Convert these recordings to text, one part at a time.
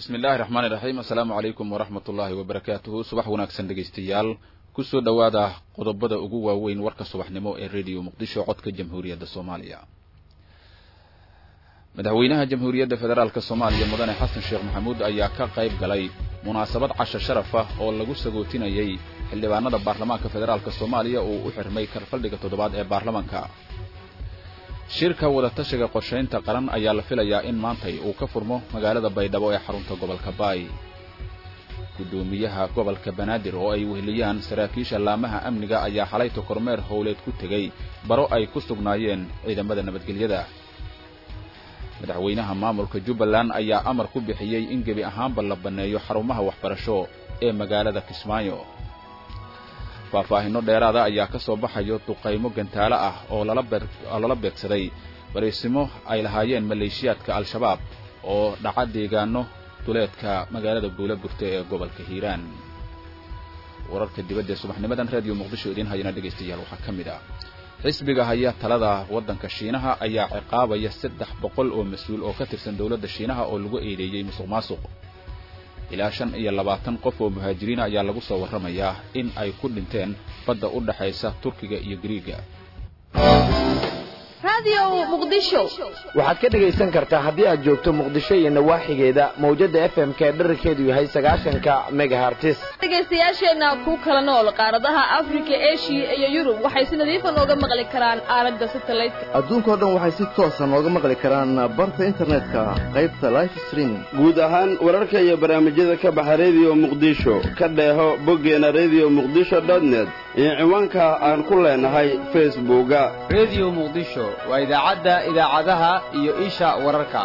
bismi illaahi raxmaani raxiim assalaamu calaykum waraxmat ullaahi wabarakaatuhu subax wanaagsan dhegaystayaal kusoo dhowaada qodobada ugu waaweyn warka subaxnimo ee rediyo muqdisho codka jamhuuriyadda soomaaliya madaxweynaha jamhuuriyadda federaalk soomaaliya mudane xasan sheekh maxamuud ayaa ka qayb galay munaasabad casho sharaf ah oo lagu sagootinayay xildhibaanada baarlamaanka federaalk soomaaliya uu u xirmay karfaldhiga toddobaad ee baarlamaanka shirka wadatashiga qorshaynta qaran ayaa la filayaa in maantay uu ka furmo magaalada baydhabo ee xarunta gobolka baay guddoomiyaha gobolka banaadir oo ay weheliyaan saraakiisha laamaha amniga ayaa xalayta kormeer howleed ku tegey baro ay ku sugnaayeen ciidamada nabadgelyada madaxweynaha maamulka jubbaland ayaa amar ku bixiyey in gebi ahaanba la banneeyo xarumaha waxbarasho ee magaalada kismaayo faahfaahinno dheeraada ayaa ka soo baxayo duqaymo gantaalo ah oo lala beegsaday bariisimo ay lahaayeen maleeshiyaadka al-shabaab oo dhaca deegaano duleedka magaalada buula burte ee gobolka hiiraan wararka dibadda ee subaxnimadan reediyo muqdisho idiin hayana dhegaystayaal waxaa ka mid ah xisbiga haya talada waddanka shiinaha ayaa ciqaabaya saddex boqol oo mas-uul oo ka tirsan dowladda shiinaha oo lagu eedeeyey musuq maasuq ilaa shan iyo labaatan qof oo muhaajiriina ayaa lagu soo warramayaa in ay ku dhinteen badda u dhaxaysa turkiga iyo gariiga waxaad ka dhegaysan kartaa haddii aad joogto muqdisho iyo nawaaxigeeda mawjadda f m k dherarkeedu yahay sagaashanka megahartis dhegaystayaasheenna ku kala nool qaaradaha afrika eshiya iyo yurub waxay si nadiifa nooga maqli karaan aalada satelliteka adduunkao dhan waxay si toosa nooga maqli karaan barta internetka qaybta life streaming guud ahaan wararka iyo barnaamijyada ka baxa rediyo muqdisho ka dheeho boggeena rediyo muqdisho dotnet iyo ciwaanka aan ku leenahay facebooka rediyo muqdisho waa idaacadda idaacadaha iyo isha wararka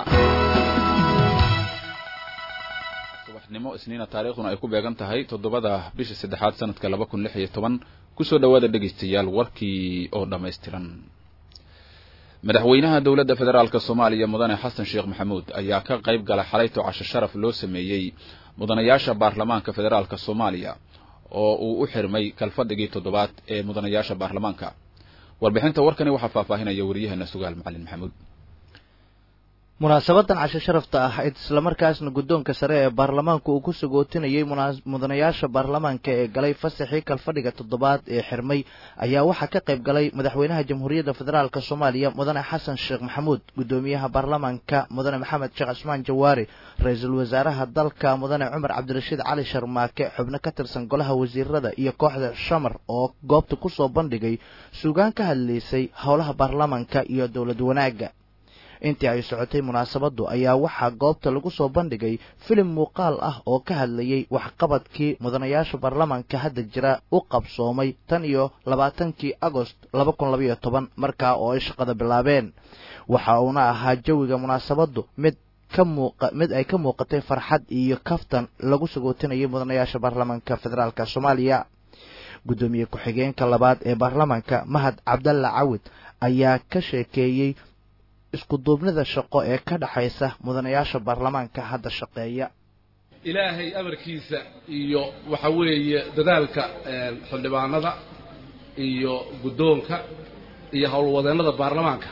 subaxnimo isniina taariikhduna ay ku beegan tahay toddobada bisha saddexaad sanadka laba kun lix iyo toban kusoo dhowaada dhegaystayaal warkii oo dhammaystiran madaxweynaha dowladda federaalk soomaaliya mudane xasan sheekh maxamuud ayaa ka qayb gala xalayto casho sharaf loo sameeyey mudanayaasha baarlamaanka federaalk soomaaliya oo uu u xirmay kalfadhigii toddobaad ee mudanayaasha baarlamaanka warbixinta warkani waxaa faahfaahinaya waryaheena sugaal macalin maxamuud munaasabadan casho sharafta ah islamarkaasna guddoonka sare ee baarlamaanku uu ku sagootinayay mudanayaasha baarlamaanka ee galay fasaxii kalfadhiga toddobaad ee xirmay ayaa waxaa ka qayb galay madaxweynaha jamhuuriyadda federaalk soomaaliya mudane xasan sheekh maxamuud guddoomiyaha baarlamaanka mudane maxamed sheekh cismaan jawaari ra-iisul wasaaraha dalka mudane cumar cabdirashiid cali sharmaake xubno ka tirsan golaha wasiirada iyo kooxda shamar oo goobta kusoo bandhigay suugaan ka hadlaysay howlaha baarlamaanka iyo dowlad wanaagga intii ay socotay munaasabaddu ayaa waxaa goobta lagu soo bandhigay filim muuqaal ah oo ka hadlayay waxqabadkii mudanayaasha baarlamaanka hadda jira u qabsoomay tan iyo labaatankii agost laba kun labaiyo toban markaa oo ay shaqada bilaabeen waxa uuna ahaa jawiga munaasabaddu mid ka muuqa mid ay ka muuqatay farxad iyo kaftan lagu sagootinayay mudanayaasha baarlamaanka federaalk soomaaliya guddoomiye ku-xigeenka labaad ee baarlamaanka mahad cabdalla cawid ayaa ka sheekeeyey iskuduubnida shaqo ee ka dhaxaysa mudanayaasha baarlamaanka hadda shaqeeya ilaahay amarkiisa iyo waxa weeye dadaalka xildhibaanada iyo guddoonka iyo howlwadeennada baarlamaanka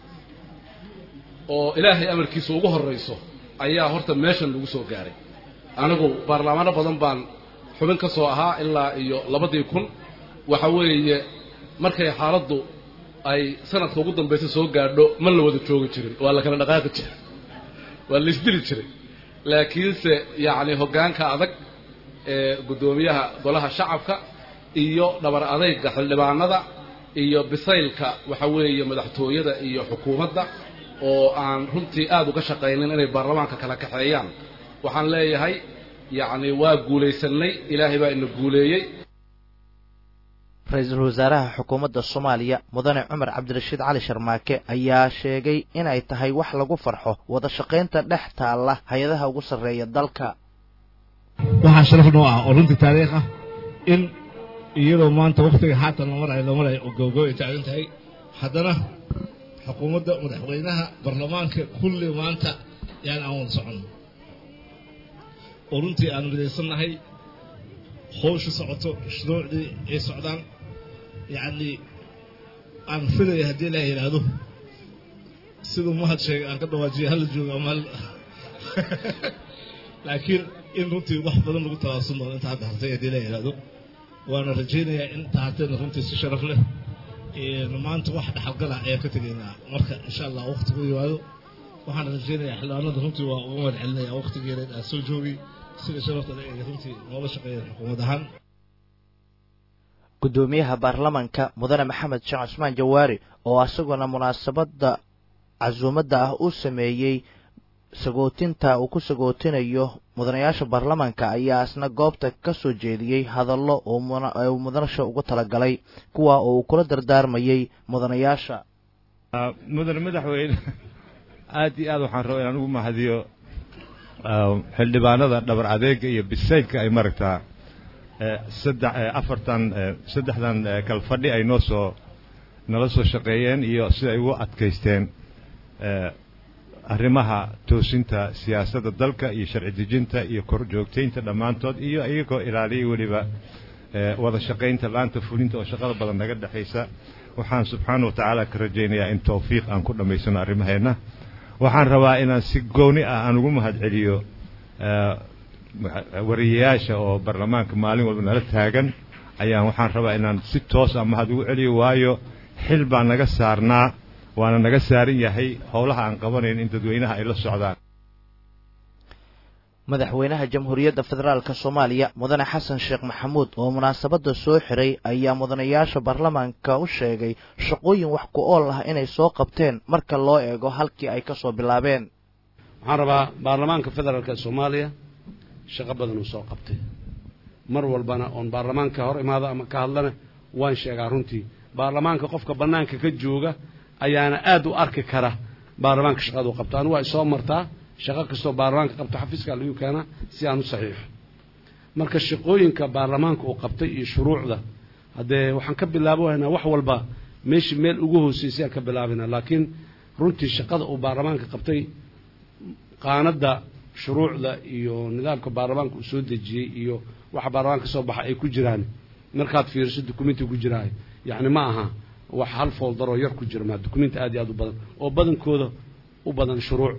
oo ilaahay amarkiisa ugu horrayso ayaa horta meeshan lagu soo gaaray anigu baarlamaano badan baan xubin ka soo ahaa ilaa iyo labadii kun waxa weeye markay xaaladdu ay sanadka ugu dambaysa soo gaadho ma la wada joogi jirin waa la kala dhaqaaqi jiray waa la isdili jiray laakiinse yacni hoggaanka adag ee guddoomiyaha golaha shacabka iyo dhabar adayga xildhibaanada iyo bisaylka waxa weeye madaxtooyada iyo xukuumadda oo aan runtii aada uga shaqaynin inay baarlamaanka kala kaxeeyaan waxaan leeyahay yacni waa guulaysannay ilaahay baa ina guuleeyey ra-iisul wasaaraha xukuumadda soomaaliya mudane cumar cabdirashiid cali sharmaake ayaa sheegay inay tahay wax lagu farxo wada shaqaynta dhex taalla hay-adaha ugu sarreeya dalka waxaa sharaf noo ah oo runtii taariikh ah in iyadoo maanta wakhtiga haatan la marayo la marayo oo gowgow ay taagan tahay haddana xukuumadda madaxweynaha baarlamaanka kulli maanta yaan aan wada soconno oo runtii aan midaysannahay howsha socoto shuruucdii ay socdaan yacni aan filaya haddii ilaah yidhaahdo siduu mahad sheegay aan ka dhawaajiyo hala joogo ama laakiin in runtii wax badan lagu tawaasun doono inta hadda hartay haddii la yidhaahdo waana rajaynayaa in inta hartayna runtii si sharaf leh maanta wax dhaxalgala ayaan ka tegaynaa marka insha allah waqtigu yimaado waxaan rajaynayaa xildhibaanada runtii waa uga mahad celinaya waqtigeeda aan soo joogay sida sharafta le ay runtii noola shaqeeyeen xukuumad ahaan gudoomiyaha baarlamanka mudane maxamed sheekh cusmaan jawaari oo isaguna munaasabadda casuumadda ah u sameeyey sagootinta uu ku sagootinayo mudanayaasha baarlamanka ayaa isna goobta ka soo jeediyey hadallo uu mudanasha ugu talagalay kuwa oo uu kula dardaarmayey mudanayaasha mudane madaxweyne aad iyo aad waxaan rabaa inaan ugu mahadiyo xildhibaanada dhabar adeega iyo bisaylka ay maragtaa saddex afartan saddexdan kalfadhi ay noo soo nala soo shaqeeyeen iyo sida ay ugu adkaysteen arrimaha toosinta siyaasadda dalka iyo sharci dejinta iyo kor joogtaynta dhammaantood iyo iyagoo ilaaliyay weliba wada shaqaynta laanta fulinta oo shaqada badan naga dhexaysa waxaan subxaana wa tacaala ka rajaynayaa in tawfiiq aan ku dhammaysano arrimaheenna waxaan rabaa inaan si gooni ah aan ugu mahad celiyo wariyayaasha oo baarlamaanka maalin walba nala taagan ayaan waxaan rabaa inaan si toos ah mahad ugu celiyo waayo xil baa naga saarnaa waana naga saaran yahay howlaha aan qabanayn in dadweynaha ay la socdaan madaxweynaha jamhuuriyadda federaalka soomaaliya mudane xasan sheekh maxamuud oo munaasabadda soo xiray ayaa mudanayaasha baarlamaanka u sheegay shaqooyin wax ku ool ah inay soo qabteen marka loo eego halkii ay ka soo bilaabeen waxaan rabaa baarlamaanka federaalka soomaaliya shaqo badan uu soo qabtay mar walbana oon baarlamaanka hor imaado ama ka hadlana waan sheegaa runtii baarlamaanka qofka bannaanka ka jooga ayaana aad u arki kara baarlamaanka shaqaduu qabto anigu waa isoo martaa shaqo kastoo baarlamaanka qabto xafiiska lagu keenaa si aan u saxiixo marka shaqooyinka baarlamaanka uu qabtay iyo shuruucda haddee waxaan ka bilaabaynaa wax walba meeshii meel ugu hooseysay aan ka bilaabaynaa laakiin runtii shaqada uu baarlamaanka qabtay qaanadda shuruucda iyo nidaamka baarlamaanka uu soo dejiyey iyo waxa baarlamaanka ka soo baxa ay ku jiraan markaad fiiriso dukumenti ku jiraayo yacni ma aha wax hal fooldaroo yar ku jira maa dukumenti aad iyo aad u badan oo badankooda u badan shuruuc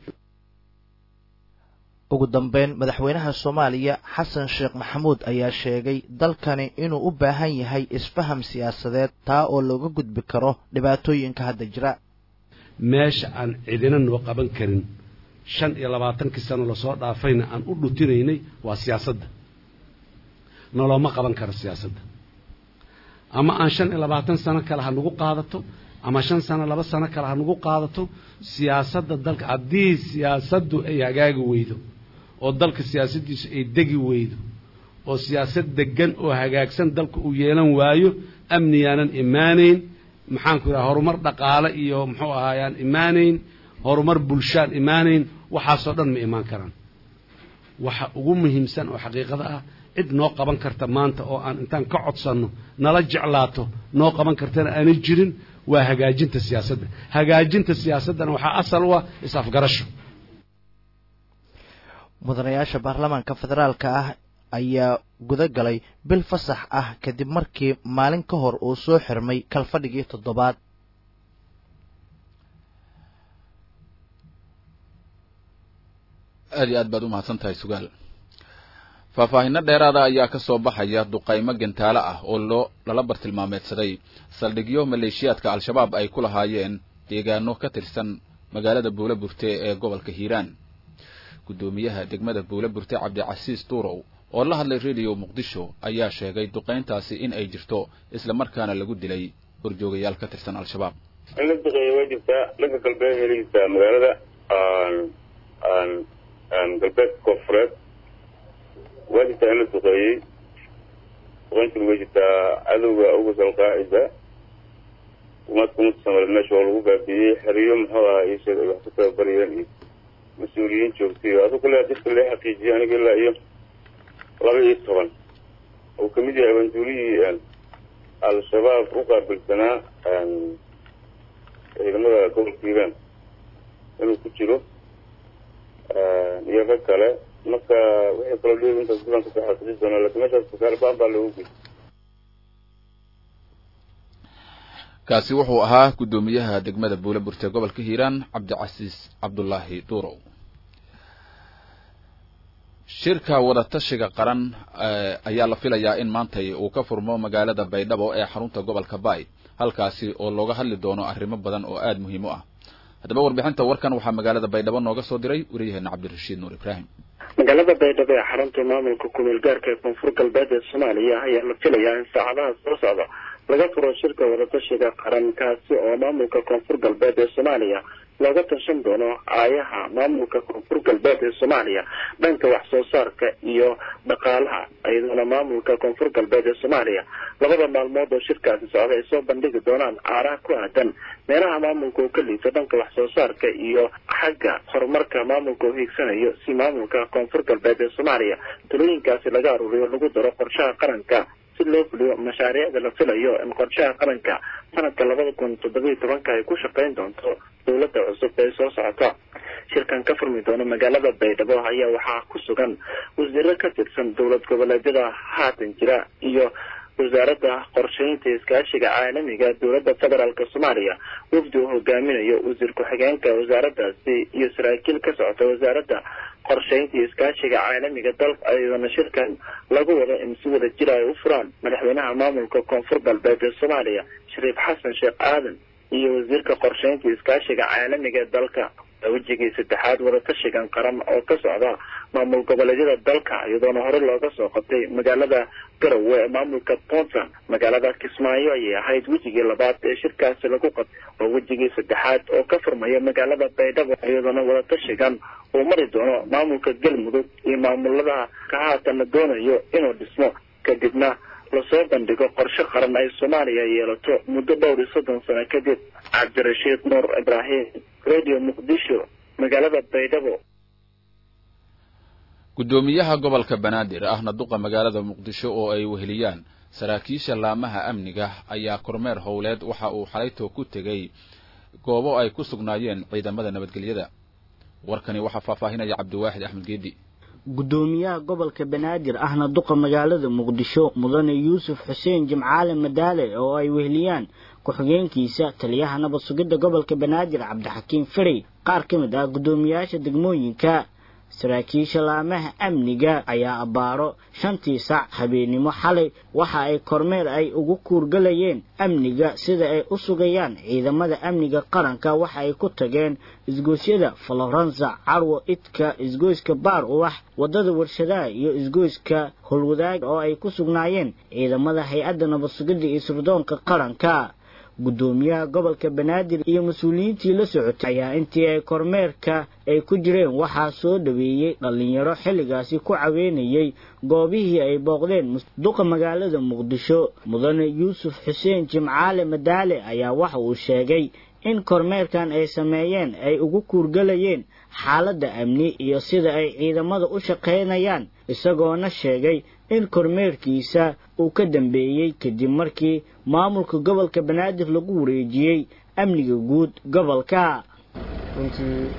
ugu dambeyn madaxweynaha soomaaliya xasan sheekh maxamuud ayaa sheegay dalkani inuu u baahan yahay isfaham siyaasadeed taa oo looga gudbi karo dhibaatooyinka hadda jira meesha aan cidina noo qaban karin shan iyo labaatankii sano lasoo dhaafayna aan u dhutinaynay waa siyaasadda nolooma qaban karo siyaasadda ama aan shan iyo labaatan sano kale ha nagu qaadato ama shan sano laba sano kale ha nagu qaadato siyaasadda dalka haddii siyaasaddu ay hagaagi weydo oo dalka siyaasaddiisu ay degi weydo oo siyaasad deggan oo hagaagsan dalka uu yeelan waayo amniyaanan imaanayn maxaanku idhaha horumar dhaqaale iyo muxuu ahaayaan imaanayn horumar bulshaan imaanayn waxaasoo dhan ma imaan karaan waxa ugu muhiimsan oo xaqiiqada ah cid noo qaban karta maanta oo aan intaan ka codsanno nala jeclaato noo qaban kartana aanay jirin waa hagaajinta siyaasadda hagaajinta siyaasaddana waxaa asal u ah is-afgarasho mudanayaasha baarlamaanka federaalka ah ayaa guda galay bil fasax ah kadib markii maalin ka hor uu soo xirmay kalfadhigii toddobaad aad iyo aad baad u mahadsan tahay sugaal faahfaahinno dheeraada ayaa ka soo baxaya duqaymo gantaalo ah oo loo lala bartilmaameedsaday saldhigyo maleeshiyaadka al-shabaab ay ku lahaayeen deegaano ka tirsan magaalada buula burte ee gobolka hiiraan guddoomiyaha degmada buula burte cabdicasiis duurow oo la hadlay rediyo muqdisho ayaa sheegay duqayntaasi in ay jirto isla markaana lagu dilay horjoogayaal ka tirsan al-shabaab in la duqeeya waa jirtaa dhanka galbeed heligiisa magaalada galbeedka koonfureed waa jirtaa in la duqeeyey duqayntiina way jirtaa cadowga ugus alqaacida umadka ummadka soomaaliyeed meesha waa lagu baabiiyey xeriyo muxuu ahaa iyo sheeg ay wax ku tababarayeen iyo mas-uuliyiin joogtay adu kale dadka lee xaqiijiyay aniga ilaa iyo laba iyo toban uu kamid yahay abanduulihii al-shabaab u qaabilsanaa ciidamada gobolka hiiraan inuu ku jiro iyo rag kale marka wixii kaloo dheeri intaas diban kasoo xaqiijin doonaa lakin meeshaas kasaar baan baa loogu geyay kaasi wuxuu ahaa guddoomiyaha degmada buule burte gobolka hiiraan cabdicasiis cabdulaahi duurow shirka wadatashiga qaran ayaa la filayaa in maantay uu ka furmo magaalada baydhabo ee xarunta gobolka baay halkaasi oo looga hadli doono arrimo badan oo aada muhiim u ah haddaba warbixinta warkan waxaa magaalada baydhabo nooga soo diray wariyaheena cabdirashiid nuur ibraahim magaalada baydhabo ee xarunta maamulka kumeel gaarka ee koonfur galbeed ee soomaaliya ayaa la filayaa in saacadaha soo socda laga furo shirka wadatashiga qaran kaasi oo maamulka koonfur galbeed ee soomaaliya looga tashan doono aayaha maamulka koonfur galbeed ee soomaaliya dhanka wax soo saarka iyo dhaqaalaha iyadoona maamulka koonfur galbeed ee soomaaliya labada maalmood oo shirkaasi socda ay soo bandhigi doonaan aaraha ku aadan meelaha maamulka uu ka liito dhanka wax soo saarka iyo xagga horumarka maamulka uu hiigsanayo si maamulka koonfur galbeed ee soomaaliya talooyinkaasi laga aruuriyo lagu daro qorshaha qaranka si loo fuliyo mashaariicda la filayo in qorshaha qaranka sanadka labada kun toddobiyo tobanka ay ku shaqayn doonto dowladda cusub ee soo socota shirkan ka furmi doona magaalada baydhabo ayaa waxaa ku sugan wasiiro ka tirsan dowlad goboleedyada haatan jira iyo wasaaradda qorsheynta iskaashiga caalamiga dowladda federaalk soomaaliya wafdi uu hogaaminayo wasiir ku-xigeenka wasaaraddaasi iyo saraakiil ka socota wasaaradda qorsheynta iyo iskaashiga caalamiga dalka ayadana shirkan lagu wado in si wada jira ay u furaan madaxweynaha maamulka koonfur galbeed ee soomaaliya shariif xasan sheekh aadan iyo wasiirka qorsheynta iyo iskaashiga caalamiga ee dalka wejigii saddexaad wadatashigan qaran oo ka socda maamul goboleedyada dalka iyadoona hore looga soo qabtay magaalada garowe ee maamulka puntland magaalada kismaayo ayay ahayd wejigii labaad ee shirkaasi lagu qab oo wejigii saddexaad oo ka furmaya magaalada baydhabo iyadoona wadatashigan uu mari doono maamulka galmudug iyo maamulada ka haatan la doonayo inuu dhismo kadibna lasoo bandhigo qorshe qaran ay soomaaliya yeelato muddo dhowr iyo soddon sano kadib cabdirashiid nuur ibraahim radio muqdisho magaalada baydhabo guddoomiyaha gobolka banaadir ahna duqa magaalada muqdisho oo ay weheliyaan saraakiisha laamaha amniga ayaa kormeer howleed waxa uu xalaytoo ku tegey goobo ay ku sugnaayeen ciidamada nabadgelyada warkani waxaa faahfaahinaya cabdiwaaxid axmed geedi guddoomiyaha gobolka banaadir ahna duqa magaalada muqdisho mudane yuusuf xuseen jimcaale madaale oo ay weheliyaan ku-xigeenkiisa taliyaha nabad sugidda gobolka banaadir cabdixakiim ferey qaar ka mid ah guddoomiyaasha degmooyinka saraakiisha laamaha amniga ayaa abbaaro shantii sac habeennimo xalay waxa ay kormeer ay ugu kuurgalayeen amniga sida ay u sugayaan ciidamada amniga qaranka waxa ay ku tageen isgoosyada faloransa carwo idka isgoyska baar uwax waddada warshadaha iyo isgoyska holwadaag oo ay ku sugnaayeen ciidamada hay-adda nabad sugidda iyo sirdoonka qaranka guddoomiyaha gobolka banaadir iyo mas-uuliyiintii la socotay ayaa intii ay kormeerka ay ku jireen waxaa soo dhaweeyey dhallinyaro xilligaasi ku caweynayay goobihii ay booqdeen duqa magaalada muqdisho mudane yuusuf xuseen jimcaale madaale ayaa waxa uu sheegay in kormeerkan ay sameeyeen ay ugu kuurgalayeen xaaladda amni iyo sida ay ciidamada u shaqaynayaan isagoona sheegay in kormeerkiisa uu ka dambeeyey kadib markii maamulka gobolka banaadir lagu wareejiyey amniga guud gobolka runtii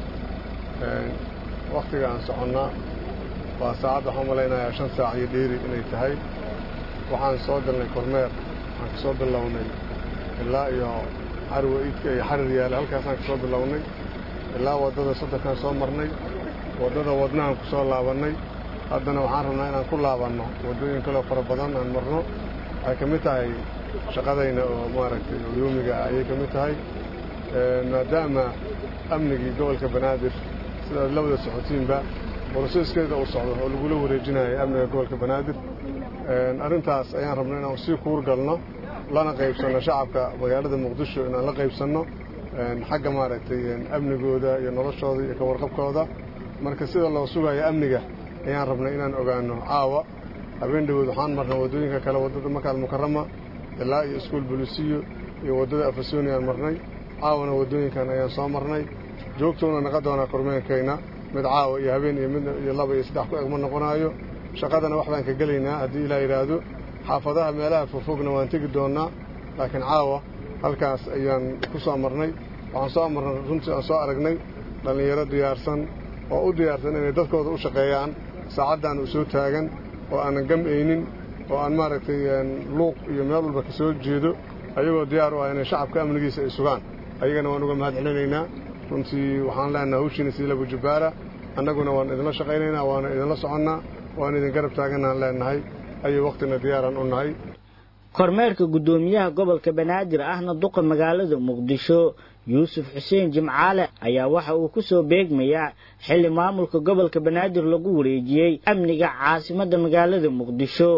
wakhtiga aan soconnaa waa saacad waxaan malaynayaa shan saac iyo dheeri inay tahay waxaan soo galnay kormeer waxaan ka soo bilownay ilaa iyo carwa iidka iyo xarir yaale halkaasaan ka soo bilownay ilaa waddada soddonkaan soo marnay waddada wadnahaan ku soo laabannay haddana waxaan rabnaa inaan ku laabanno waddooyin kaloo fara badan aan marno waxay ka mid tahay shaqadayna oo maaragtay yoomiga ah ayay ka mid tahay maadaama amnigii gobolka banaadir sidaad labada socotiinba boroseskeeda uu socdo oo lagula wareejinayo amniga gobolka banaadir arrintaas ayaan rabnay inaan sii kuur galno lana qaybsanno shacabka magaalada muqdisho inaan la qaybsanno xagga maaragtay amnigooda iyo noloshooda iyo ka warqabkooda marka sida loo sugayo amniga ayaan rabnay inaan ogaanno caawa habeen dhawood waxaan marnay waddooyinka kale waddada makaal mukarama ilaa iyo iskuol bolisiyo iyo waddada afasoni aan marnay caawana waddooyinkan ayaan soo marnay joogtoona naqa doonaa kormeenkayna mid caawa iyo habeen iyo mid iyo laba iyo saddex ku eg ma noqonaayo shaqadana wax baan ka gelaynaa haddii ilaa yidhaahdo xaafadaha meelaha fogfogna waan tegi doonnaa laakiin caawa halkaas ayaan ku soo marnay waxaan soo marnay runtii aan soo aragnay dhallinyaro diyaarsan oo u diyaarsan inay dadkooda u shaqeeyaan saacaddan uu soo taagan oo aanan gam'aynin oo aan maaragtay luuq iyo meel walba ka soo jeedo ayagoo diyaar u ah inay shacabka amnigiisa ay sugaan ayagana waan uga mahad celinaynaa runtii waxaan leenaha hawshiina sii labu jabbaara annaguna waan idinla shaqaynaynaa waana idinla soconnaa waan idin garab taaganaan leenahay ayuu wakhtina diyaaraan u nahay kormeerka guddoomiyaha gobolka banaadir ahna duqa magaalada muqdisho yuusuf xuseen jimcaale ayaa waxa uu ku soo beegmayaa xilli maamulka gobolka banaadir lagu wareejiyey amniga caasimadda magaalada muqdisho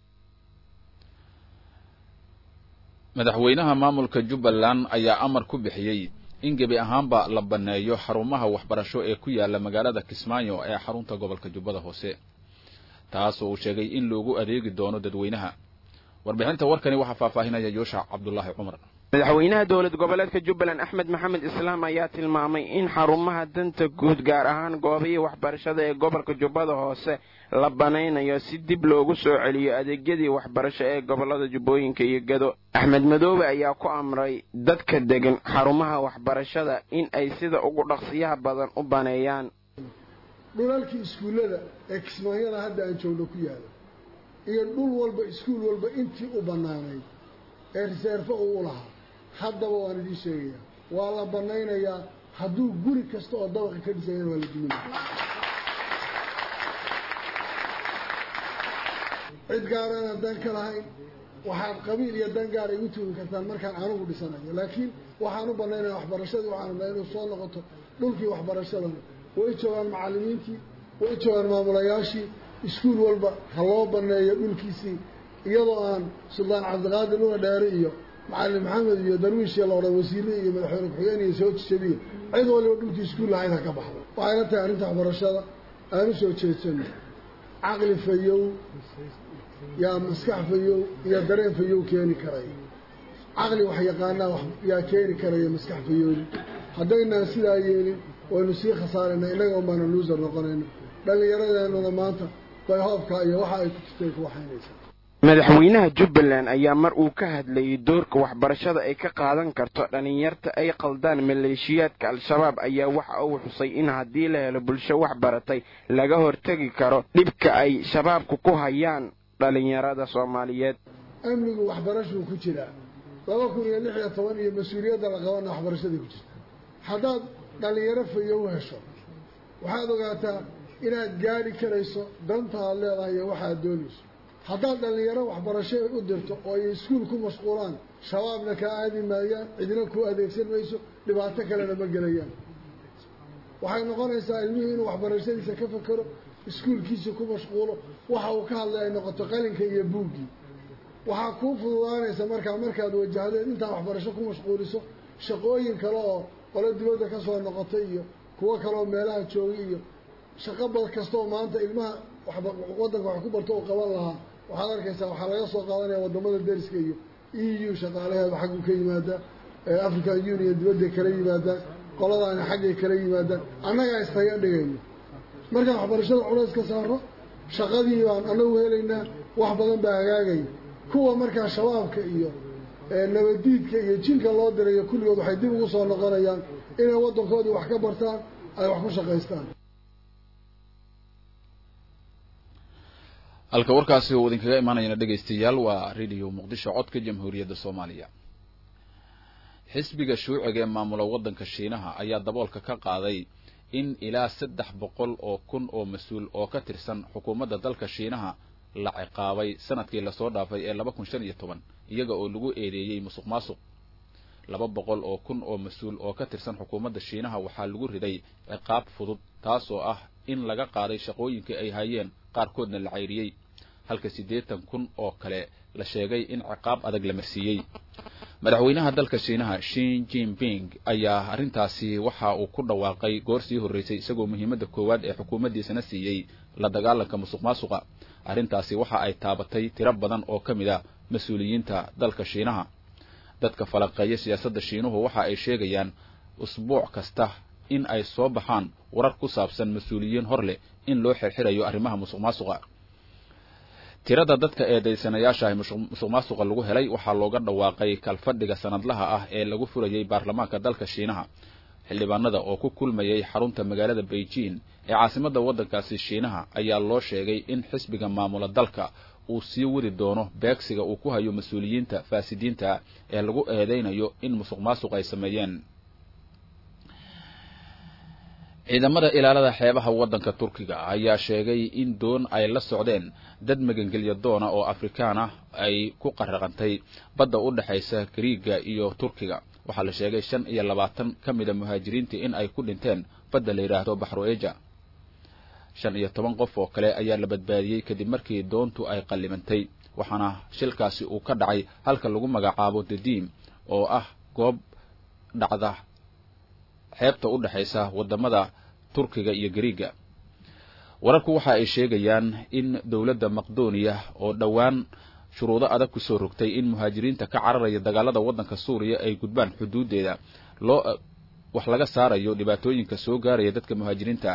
madaxweynaha maamulka jubbaland ayaa amar ku bixiyey in gebi ahaanba la banneeyo xarumaha waxbarasho ee ku yaala magaalada kismaayo ee xarunta gobolka jubbada hoose taasoo uu sheegay in loogu adeegi doono dadweynaha warbixinta warkani waxaa faahfaahinaya yuushac cabdulaahi cumar madaxweynaha dowlad goboleedka jubbaland axmed maxamed islaam ayaa tilmaamay in xarumaha danta guud gaar ahaan goobihii waxbarashada ee gobolka jubbada hoose la banaynayo si dib loogu soo celiyo adeegyadii waxbarasho ee gobolada jubbooyinka iyo gado axmed madoobe ayaa ku amray dadka degan xarumaha waxbarashada in ay sida ugu dhaqsiyaha badan u baneeyaan dhulalkii iskuullada ee kismaanyada hadda aan joogno ku yaala iyo dhul walba iskuul walba intii u bannaanayd ee riseerfo uu u lahaa haddaba waan idiin sheegayaa waa la bannaynayaa hadduu guri kasta oo dabaqa ka dhisayana waa la duminaya cid gaarana dan ka lahayn waxaad qabiil iyo dan gaar igu tuugi kartaan markaan anugu dhisanayo laakiin waxaan u bannaynaya waxbarashadii waxaan rabnaa inuu soo noqoto dhulkii waxbarashadana way joogaan macallimiintii way joogaan maamulayaashii iskuul walba ha loo banneeyo dhulkiisii iyadoo aan suldaan cabdiqaadir luna dheere iyo macalin maxamed iyo darwiishii la odhan wasiire iyo madaxweyne ku-xigeen iyo soo jabiye cid waliba dhulkii iskuul lahayd ha ka baxdo waxayna tahay arrinta waxbarashada aan u soo jeedsano caqli fayow yaa maskax fayow iyo dareen fayow keeni karaya caqli wax yaqaanaa yaa keeni karaya maskax fayooli haddaynaan sidaa yeelin waynu sii khasaarayna innaga un baana luusar noqonayna dhallinyaradeenuna maanta bay hoobka iyo waxa ay ku jirtay ku waxaynaysaa madaxweynaha jubbaland ayaa mar uu ka hadlayay doorka waxbarashada ay ka qaadan karto dhallinyarta ay qaldaan maleeshiyaadka al-shabaab ayaa waxa uu xusay in haddii la helo bulsho wax baratay laga hortegi karo dhibka ay shabaabku ku hayaan dhallinyarada soomaaliyeed amnigu waxbarashuu ku jiraa laba kun iyo lix iyo toban iyo mas-uuliyadda la qabana waxbarashaday ku jirta haddaad dhallinyaro fayo u hesho waxaad ogaataa inaad gaadhi karayso danta aad leedahay iyo waxaad doonayso haddaad dhallinyaro waxbarasho u dirto oo ay iskuul ku mashquulaan shabaabna kaa aadi maayaan cidina ku adeegsan mayso dhibaato kalena ma gelayaan waxay noqonaysaa ilmihii inuu waxbarashadiisa ka fakero iskuulkiisa ku mashquulo waxa uu ka hadlay ay noqoto qalinka iyo buuggii waxaa kuu fududaanaysa markaa markaad wajahdeed intaa waxbarasho ku mashquuliso shaqooyin kale oo qolo dibadda ka soo noqotay iyo kuwo kaleoo meelaha joogay iyo shaqo bad kasta oo maanta ilmaha waddanka wax ku barto uu qaban lahaa waxaad arkaysaa waxaa laga soo qaadanaya waddamada deriska iyo e u shaqaalaheeda xagguu ka yimaadaa african union dibadday kala yimaadaan qoladaani xaggay kala yimaadaan annagaa istaga dhigayno markaan waxbarashada culays ka saaro shaqadii baan anagu helaynaa wax badan baa hagaagaya kuwa markaa shabaabka iyo nabadiidka iyo jinka loo dirayo kulligood waxay dib ugu soo noqonayaan inay waddankoodii wax ka bartaan ay wax ku shaqaystaan halka warkaasi uu idinkaga imaanayana dhegaystayaal waa radio muqdisho codka jamhuuriyadda soomaaliya xisbiga shuuciga ee maamula waddanka shiinaha ayaa daboolka ka qaaday in ilaa saddex boqol oo kun oo mas-uul oo ka tirsan xukuumadda dalka shiinaha la ciqaabay sanadkii lasoo dhaafay ee laba kun shan iyo toban iyaga oo lagu eedeeyey musuq maasuq laba boqol oo kun oo mas-uul oo ka tirsan xukuumadda shiinaha waxaa lagu riday ciqaab fudud taasoo ah in laga qaaday shaqooyinkii ay hayeen qaarkoodna la cayriyey halka siddeetan kun oo kale la sheegay in ciqaab adag la marsiiyey madaxweynaha dalka shiinaha shin jinping ayaa arrintaasi waxa uu ku dhawaaqay goor sii horreysay isagoo muhiimadda koowaad ee xukuumaddiisana siiyey la dagaalanka musuq maasuqa arrintaasi waxa ay taabatay tiro badan oo ka mid a mas-uuliyiinta dalka shiinaha dadka falanqeeya siyaasadda shiinuhu waxa ay sheegayaan usbuuc kasta in ay soo baxaan warar ku saabsan mas-uuliyiin hor leh in loo xirxirayo arrimaha musuq maasuqa tirada dadka eedaysanayaashaah musuq maasuqa lagu helay waxaa looga dhawaaqay kalfadhiga sanadlaha ah ee lagu furayay baarlamaanka dalka shiinaha xildhibaanada oo ku kulmayay xarunta magaalada beijing ee caasimadda waddankaasi shiinaha ayaa loo sheegay in xisbiga maamula dalka uu sii wadi doono beegsiga uu ku hayo mas-uuliyiinta faasidiinta ee lagu eedeynayo in musuq maasuq ay sameeyeen ciidamada ilaalada xeebaha waddanka turkiga ayaa sheegay in doon ay la socdeen dad magangelya doona oo afrikaan ah ay ku qaraqantay badda u dhexaysa gariiga iyo turkiga waxaa la sheegay shan iyo labaatan ka mida muhaajiriintii in ay ku dhinteen badda la yidhaahdo baxru eja shan iyo toban qof oo kale ayaa la badbaadiyey kadib markii doontu ay qallimantay waxaana shilkaasi uu ka dhacay halka lagu magacaabo dadiim oo ah goob dhacda xeebta u dhexaysa waddamada turkiga iyo gariiga wararku waxa ay sheegayaan in dowladda maqdoniya oo dhowaan shuruudo adag ku soo rogtay in muhaajiriinta ka cararaya dagaalada waddanka suuriya ay gudbaan xuduuddeeda loo wax laga saarayo dhibaatooyinka soo gaaraya dadka muhaajiriinta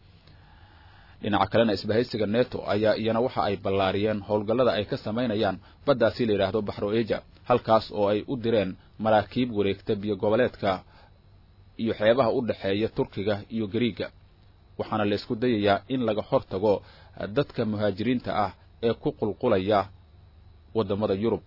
dhinaca kalena isbahaysiga neto ayaa iyana waxa ay ballaariyeen howlgallada ay ka samaynayaan baddaasi la yidhaahdo baxro eja halkaas oo ay u direen maraakiib wareegta biyo goboleedka iyo xeebaha u dhexeeya turkiga iyo gariiga waxaana la isku dayayaa in laga hor tago dadka muhaajiriinta ah ee ku qulqulaya waddamada yurub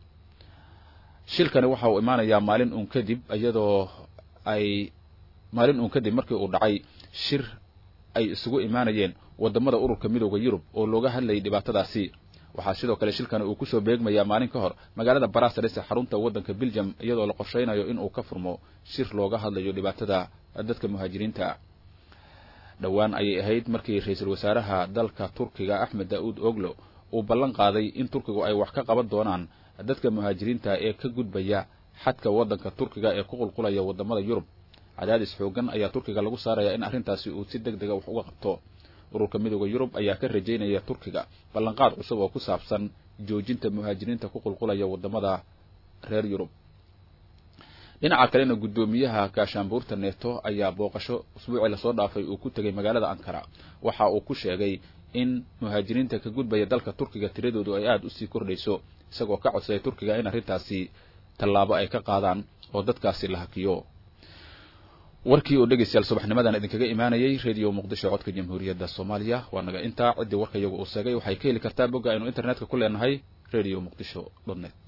shilkani waxa uu imaanayaa maalin uun kadib iyadoo ay maalin uun kadib markii uu dhacay shir ay isugu imaanayeen waddamada ururka midooda yurub oo looga hadlayay dhibaatadaasi waxaa sidoo kale shilkani uu kusoo beegmayaa maalin ka hor magaalada barasares ee xarunta waddanka belgium iyadoo la qorshaynayo in uu ka furmo shir looga hadlayo dhibaatada dadka muhaajiriinta dhowaan ayay ahayd markii ra-iisul wasaaraha dalka turkiga axmed daa'uud oglo uu ballan qaaday in turkigu ay wax ka qaban doonaan dadka muhaajiriinta ee ka gudbaya xadka waddanka turkiga ee ku qulqulaya waddamada yurub cadaadis xoogan ayaa turkiga lagu saaraya in arrintaasi uu si deg dega wax uga qabto ururka midooda yurub ayaa ka rajaynaya turkiga ballanqaad cusub oo ku saabsan joojinta muhaajiriinta ku qulqulaya waddamada reer yurub dhinaca kalena guddoomiyaha gaashaanbuurta neeto ayaa booqasho usbuucii lasoo dhaafay uu ku tegay magaalada ankara waxa uu ku sheegay in muhaajiriinta ka gudbaya dalka turkiga tiradoodu ay aada usii kordhayso isagoo ka codsaday turkiga in arrintaasi tallaabo ay ka qaadaan oo dadkaasi la hakiyo warkii oo dhegaystayaal subaxnimadan idinkaga imaanayay radio muqdisho codka jamhuuriyadda soomaaliya waa naga intaa ciddii warka iyagu uu seegay waxay ka heli kartaa bogga aynu internetka ku leenahay radio muqdisho dot net